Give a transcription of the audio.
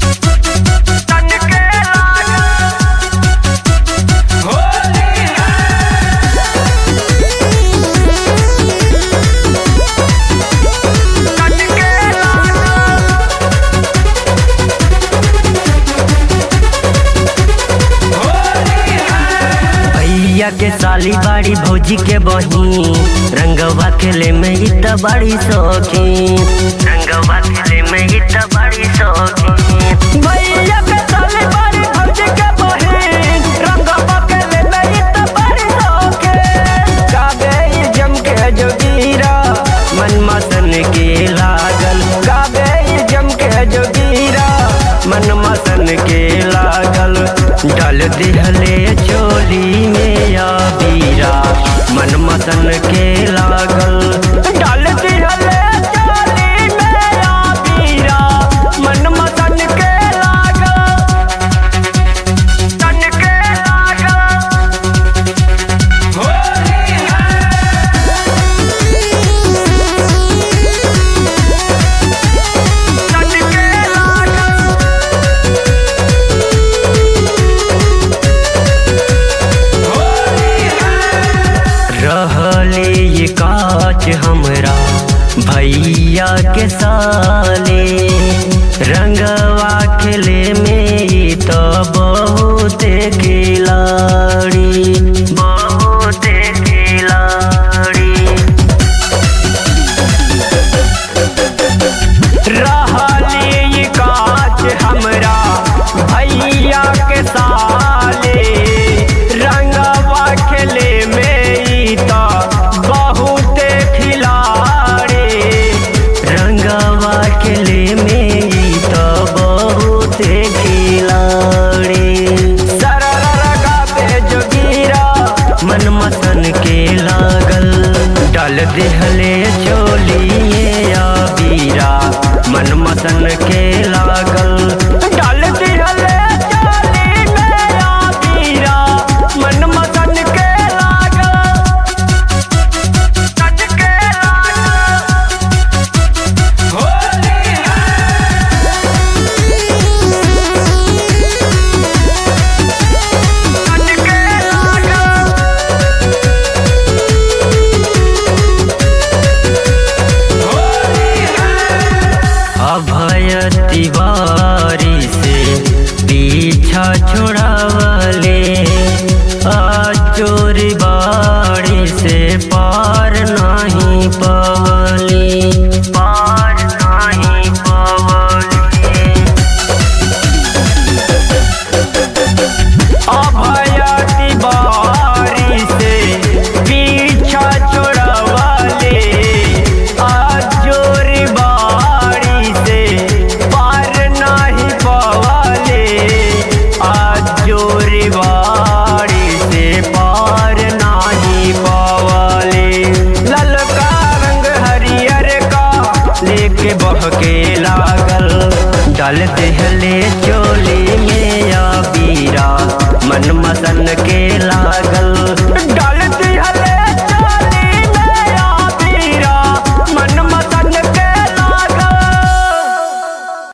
भैया के साली बाड़ी भौजी के बही रंगवा खेले में ही त बड़ी शौकीन रंगवा खेले में ही त बड़ी शौकीन भैया के साली बाड़ी भौजी के बही रंगवा खेले में ही त बड़ी शौकीन गावे ई जम के जोगीरा मन मसन के लागल गावे ई जम के जोगीरा मन मसन के लागल डाल दिहले चोली में या बीरा मन मसन के लागल डाल दिहले चोली में या बीरा मन मसन के लागल तन के लागल तन के लागल रहले ये काच हमरा भैया के साले रंगवा खेले में ई तो बहुत खिलाड़ी बहुत खिलाड़ी रहले ये काच हमरा भैया के साले रंगवा खेले में ई त बहुत खिलाड़ी रंगवा खेले में ई त बहुत खिलाड़ी सरर गावे जोगीरा मन मसन के लागल डाल देहले चोलिए या बीरा मन मसन के लागल डाल देहले चोली में या बीरा मन मसन के लागल तन के लागल तन के लागल अभय तिवारी से पीछा छुड़ावले अचोरी बाड़ी से पार नहीं पवली पार नहीं पवली अभय तिवारी से पीछा छोड़वाले अजोरी बाड़ी से पार नहीं पवाले अजोरी बाड़ी से पार नहीं पवाले ललका रंग हरियर का लेके बहके लागल डाल देहले